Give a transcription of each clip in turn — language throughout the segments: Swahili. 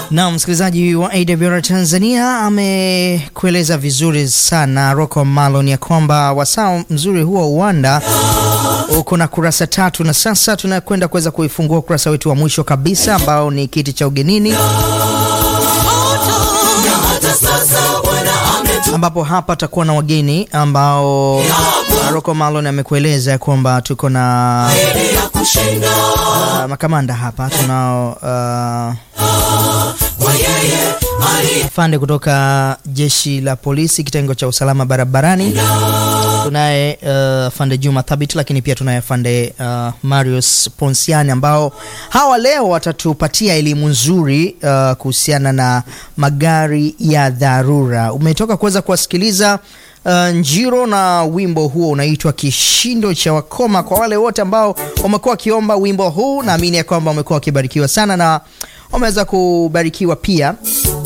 Na msikilizaji wa AWR Tanzania amekueleza vizuri sana Rocco Malon ya kwamba wasaa mzuri huo uwanda uko na kurasa tatu, na sasa tunakwenda kuweza kuifungua ukurasa wetu wa mwisho kabisa ambao ni kiti cha ugenini, ambapo hapa atakuwa na wageni ambao Rocco Malon amekueleza ya kwamba tuko na uh, makamanda hapa tunao uh, afande kutoka jeshi la polisi kitengo cha usalama barabarani, tunaye uh, afande Juma Thabit, lakini pia tunaye afande uh, Marius Ponsiani ambao hawa leo watatupatia elimu nzuri uh, kuhusiana na magari ya dharura. Umetoka kuweza kuwasikiliza Uh, Njiro na wimbo huo unaitwa Kishindo cha Wakoma. Kwa wale wote ambao wamekuwa wakiomba wimbo huu, naamini ya kwamba wamekuwa wakibarikiwa sana na wameweza kubarikiwa pia.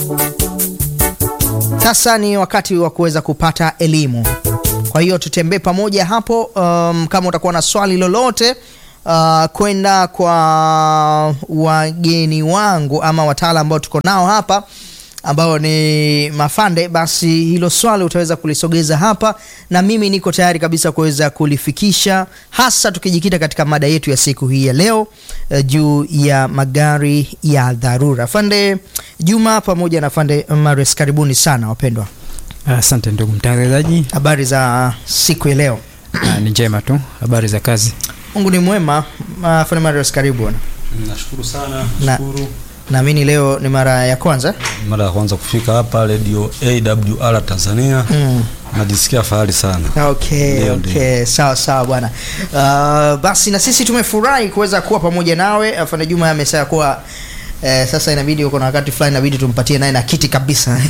Sasa ni wakati wa kuweza kupata elimu, kwa hiyo tutembee pamoja hapo. Um, kama utakuwa na swali lolote uh, kwenda kwa wageni wangu ama wataalamu ambao tuko nao hapa ambao ni mafande, basi hilo swali utaweza kulisogeza hapa, na mimi niko tayari kabisa kuweza kulifikisha, hasa tukijikita katika mada yetu ya siku hii ya leo uh, juu ya magari ya dharura. Fande Juma pamoja na Fande Mares, karibuni sana wapendwa. Asante ndugu mtangazaji. Habari za siku ya leo? Ah, ni njema tu. Habari za kazi? Mungu ni mwema. Uh, Fande Mares, karibu bwana. Nashukuru sana, Na- nashukuru. Naamini leo ni mara ya kwanza Mara ya kwanza kufika hapa Radio AWR Tanzania. mm. Najisikia fahari sana. Okay, Ndio, okay. Sawa sawa bwana. Uh, basi na sisi tumefurahi kuweza kuwa pamoja nawe. Afande Juma amesema kuwa eh, sasa inabidi uko na wakati fulani inabidi tumpatie naye na kiti kabisa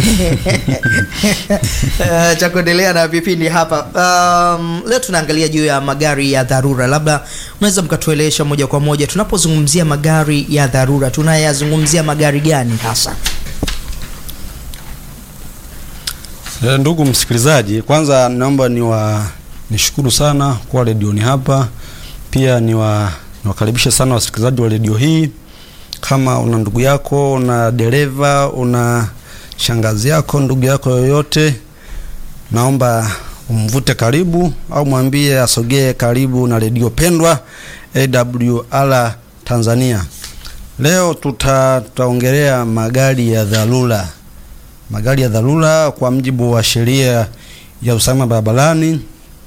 uh, cha kuendelea na vipindi hapa. Um, leo tunaangalia juu ya magari ya dharura. Labda unaweza mkatuelesha moja kwa moja, tunapozungumzia magari ya dharura tunayazungumzia magari gani hasa? Eh, ndugu msikilizaji, kwanza naomba niwa nishukuru sana kwa redioni hapa. Pia niwa niwakaribishe sana wasikilizaji wa redio hii. Kama una ndugu yako, una dereva, una shangazi yako, ndugu yako yoyote, naomba umvute karibu au mwambie asogee karibu na redio pendwa AWR Tanzania. Leo tuta tutaongelea magari ya dharura. Magari ya dharura kwa mjibu wa sheria ya usalama barabarani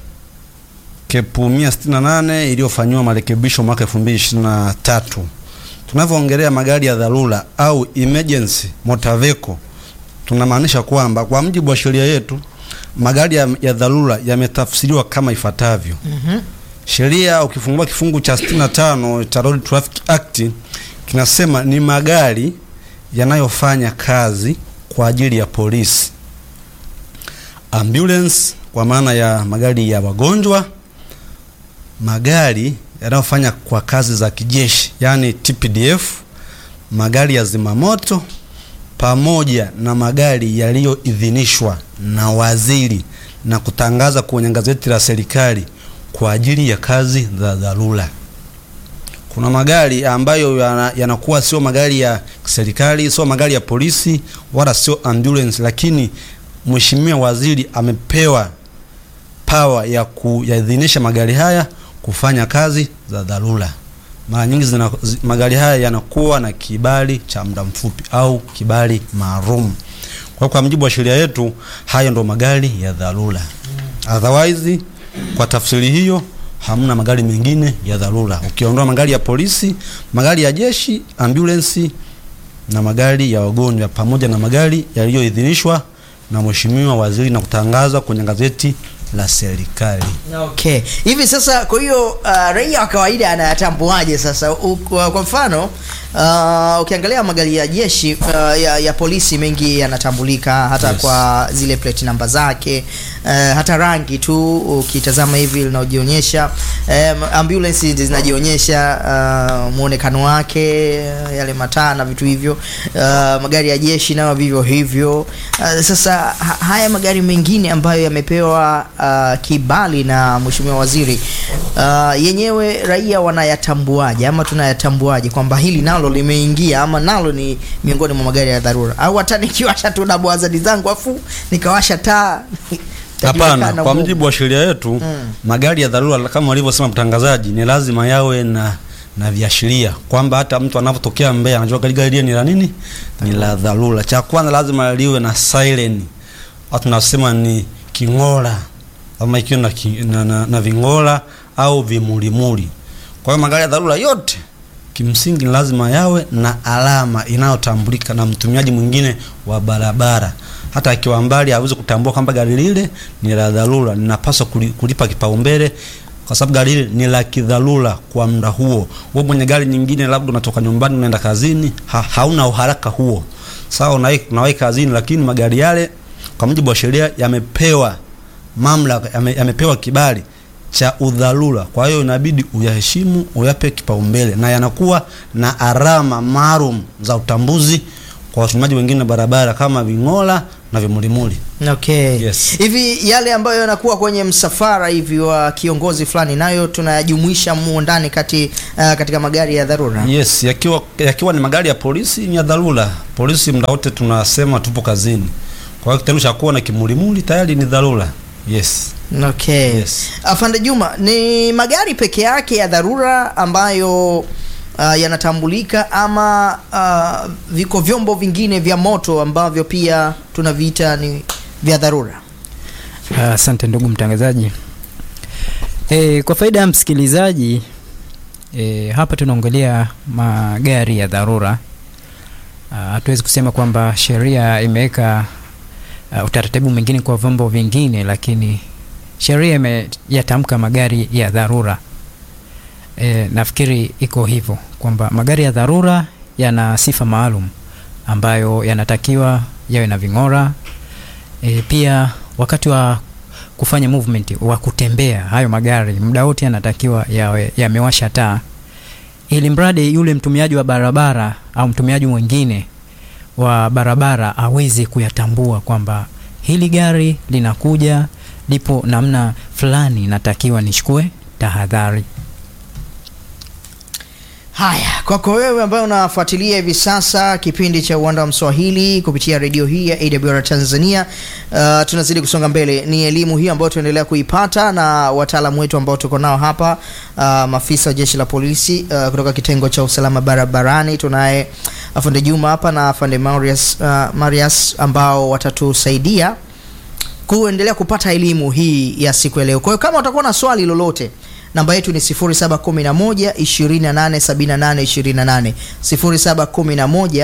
kepu 168 iliyofanyiwa marekebisho mwaka 2023. Tunavyoongelea magari ya dharura au emergency motor vehicle, tunamaanisha kwamba kwa mjibu wa sheria yetu magari ya, ya dharura yametafsiriwa kama ifuatavyo. Mhm. Sheria ukifungua kifungu cha 65 cha Road Traffic Act kinasema ni magari yanayofanya kazi kwa ajili ya polisi, ambulance kwa maana ya magari ya wagonjwa, magari yanayofanya kwa kazi za kijeshi yani TPDF, magari ya zimamoto pamoja na magari yaliyoidhinishwa na waziri na kutangaza kwenye gazeti la serikali kwa ajili ya kazi za dharura. Kuna magari ambayo yana- yanakuwa sio magari ya serikali, sio magari ya polisi wala sio ambulance, lakini mheshimiwa waziri amepewa power ya kuyaidhinisha magari haya kufanya kazi za dharura. Mara nyingi zina, zi, magari haya yanakuwa na kibali cha muda mfupi au kibali maalum. Kwa kwa mujibu wa sheria yetu, hayo ndo magari ya dharura. Otherwise, kwa tafsiri hiyo hamna magari mengine ya dharura, ukiondoa magari ya polisi, magari ya jeshi, ambulance na magari ya wagonjwa pamoja na magari yaliyoidhinishwa na mheshimiwa waziri na kutangazwa kwenye gazeti la serikali. Okay. Hivi sasa kwa hiyo uh, raia wa kawaida anayatambuaje sasa? U, kwa kwa mfano uh, ukiangalia magari ya jeshi uh, ya, ya polisi mengi yanatambulika hata Yes. kwa zile plate namba zake uh, hata rangi tu ukitazama hivi linajionyesha um, ambulance zinajionyesha uh, muonekano wake uh, yale mataa na vitu hivyo uh, magari ya jeshi nayo vivyo hivyo uh, sasa ha, haya magari mengine ambayo yamepewa uh, kibali na mheshimiwa waziri Uh, yenyewe raia wanayatambuaje ama tunayatambuaje kwamba hili nalo limeingia ama nalo ni miongoni mwa magari ya dharura, au hata nikiwasha tu dabu azadi zangu afu nikawasha taa Hapana, itajulikana kwa huko. mujibu wa sheria yetu magari ya dharura kama walivyosema mtangazaji, ni lazima yawe na na viashiria kwamba hata mtu anapotokea Mbeya anajua gari gari lile ni la nini, ni la dharura. Cha kwanza lazima liwe na siren, watu tunasema ni king'ora, ama ikiwa na, ki- na, na, na ving'ora au vimulimuli. Kwa hiyo magari ya dharura yote kimsingi ni lazima yawe na alama inayotambulika na mtumiaji mwingine wa barabara. Hata akiwa mbali aweze kutambua kwamba gari lile ni la dharura, ninapaswa kuli- kulipa kipaumbele kwa sababu gari lile ni la kidharura kwa muda huo. Wewe mwenye gari nyingine, labda unatoka nyumbani unaenda kazini, ha, hauna uharaka huo, sawa, unawahi unawahi kazini, lakini magari yale kwa mujibu wa sheria yamepewa mamlaka, yame, yamepewa kibali cha udharura. Kwa hiyo inabidi uyaheshimu, uyape kipaumbele, na yanakuwa na alama maalum za utambuzi kwa watumiaji wengine wa barabara kama ving'ola na vimulimuli. Okay. Yes. Hivi yale ambayo yanakuwa kwenye msafara hivi wa kiongozi fulani nayo tunayajumuisha mu ndani kati uh, katika magari ya dharura. Yes, yakiwa yakiwa ni magari ya polisi ni ya dharura. Polisi muda wote tunasema tupo kazini. Kwa hiyo kitendo cha kuwa na kimulimuli tayari ni dharura. Yes. Okay. Yes. Afande Juma, ni magari peke yake ya dharura ambayo uh, yanatambulika ama uh, viko vyombo vingine vya moto ambavyo pia tunaviita ni vya dharura? Ah, Asante ndugu mtangazaji. E, kwa faida ya msikilizaji e, hapa tunaongelea magari ya dharura. Ah, Hatuwezi kusema kwamba sheria imeweka ah, utaratibu mwingine kwa vyombo vingine, lakini sheria imeyatamka magari ya dharura. E, nafikiri iko hivyo kwamba magari ya dharura yana sifa maalum ambayo yanatakiwa yawe na ving'ora e, pia wakati wa kufanya movement wa kutembea hayo magari muda wote yanatakiwa yawe yamewasha taa ili mradi yule mtumiaji wa barabara au mtumiaji mwingine wa barabara aweze kuyatambua kwamba hili gari linakuja lipo namna fulani natakiwa nichukue tahadhari Haya, kwako wewe ambaye unafuatilia hivi sasa kipindi cha Uwanda wa Mswahili kupitia redio hii ya AWR Tanzania, uh, tunazidi kusonga mbele. Ni elimu hii ambayo tunaendelea kuipata na wataalamu wetu ambao tuko nao hapa, uh, maafisa wa jeshi la polisi uh, kutoka kitengo cha usalama barabarani. Tunaye afande Juma hapa na afande Marius, uh, Marius ambao watatusaidia kuendelea kupata elimu hii ya siku ya leo. Kwa hiyo kama utakuwa na swali lolote, namba yetu ni 0711 287828 0711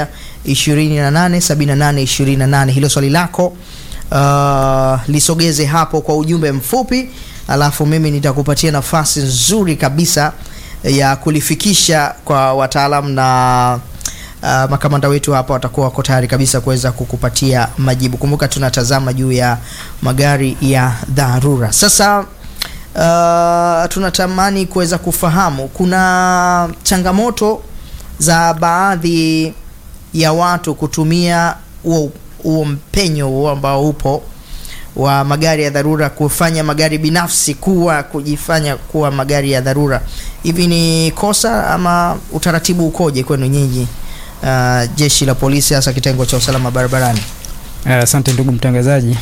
287828. Hilo swali lako uh, lisogeze hapo kwa ujumbe mfupi, alafu mimi nitakupatia nafasi nzuri kabisa ya kulifikisha kwa wataalamu na uh, makamanda wetu hapa watakuwa wako tayari kabisa kuweza kukupatia majibu. Kumbuka tunatazama juu ya magari ya dharura. Sasa uh, tunatamani kuweza kufahamu kuna changamoto za baadhi ya watu kutumia huo huo mpenyo huo ambao upo wa magari ya dharura kufanya magari binafsi kuwa kujifanya kuwa magari ya dharura. Hivi ni kosa ama utaratibu ukoje kwenu nyinyi, uh, jeshi la polisi, hasa kitengo cha usalama barabarani? Ah, Asante ndugu mtangazaji.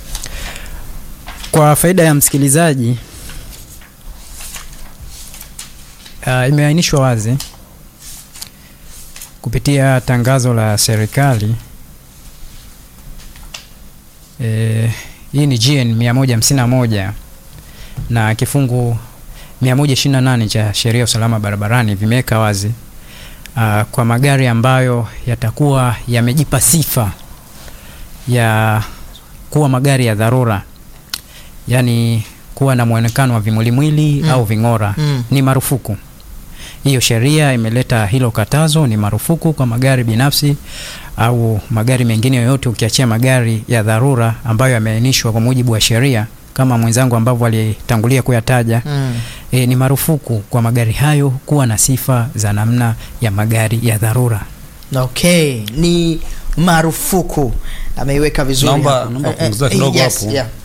Kwa faida ya msikilizaji, uh, imeainishwa wazi kupitia tangazo la serikali eh, hii ni GN 151 na kifungu 128 cha sheria ya usalama barabarani vimeweka wazi uh, kwa magari ambayo yatakuwa yamejipa sifa ya kuwa magari ya dharura, yaani kuwa na mwonekano wa vimulimwili Mm. au ving'ora Mm. ni marufuku. Hiyo sheria imeleta hilo katazo, ni marufuku kwa magari binafsi au magari mengine yoyote, ukiachia magari ya dharura ambayo yameainishwa kwa mujibu wa sheria kama mwenzangu ambavyo alitangulia kuyataja. Mm. E, ni marufuku kwa magari hayo kuwa na sifa za namna ya magari ya dharura. Okay, ni marufuku ameiweka vizuri Naomba- hapo. naomba Eh, eh, kuongezea kidogo yes, hapo. yeah.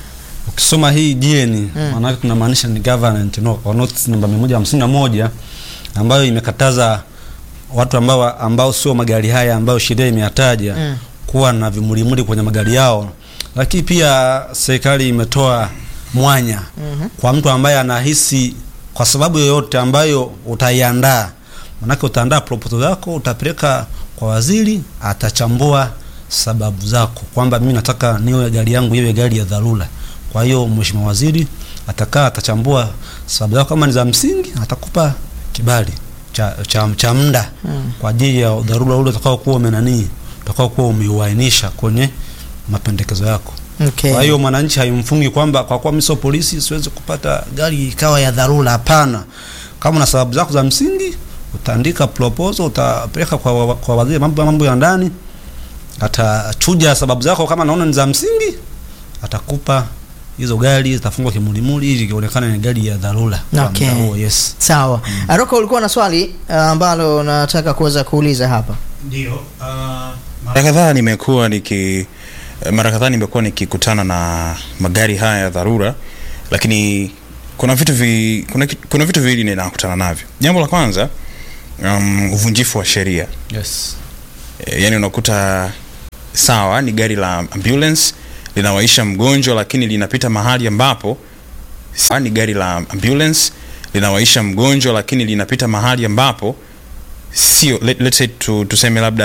ukisoma hii GN Mm. maanake tunamaanisha ni government no, or notice namba 151 ambayo imekataza watu ambao ambao sio magari haya ambayo sheria imeyataja Mm. kuwa na vimulimuli kwenye magari yao, lakini pia serikali imetoa mwanya Mhm. kwa mtu ambaye anahisi kwa sababu yoyote ambayo utaiandaa, manake utaandaa proposal zako, utapeleka kwa waziri, atachambua sababu zako kwamba mimi nataka niwe gari yangu iwe gari ya dharura. Kwa hiyo mheshimiwa waziri atakaa, atachambua sababu zako, kama ni za msingi atakupa kibali cha, cha, cha muda Mm. kwa ajili ya dharura ule utakao kuwa umenanii utakao kuwa umeuainisha kwenye mapendekezo yako. Okay. Kwa hiyo mwananchi haimfungi kwamba kwa kuwa mimi sio polisi siwezi kupata gari ikawa ya dharura. Hapana, kama una sababu zako za msingi utaandika proposal, utapeleka kwa, wa- kwa waziri mambo mambo ya ndani, atachuja sababu zako, kama naona ni za msingi atakupa hizo gari, zitafungwa kimulimuli ili ionekane ni gari ya dharura. kwa Okay. muda huo, yes. Sawa. Aroko, ulikuwa na swali uh, ambalo nataka kuweza kuuliza hapa. Ndio. Mara kadhaa nimekuwa niki mara kadhaa nimekuwa nikikutana na magari haya ya dharura, lakini kuna vitu vi, kuna, ki- kuna vitu viwili ninakutana navyo. Jambo la kwanza um, uvunjifu wa sheria Yes. e, yani unakuta sawa ni gari la ambulance linawaisha mgonjwa lakini linapita mahali ambapo sawa ni gari la ambulance linawaisha mgonjwa lakini linapita mahali ambapo sio let, let's say tu, tuseme labda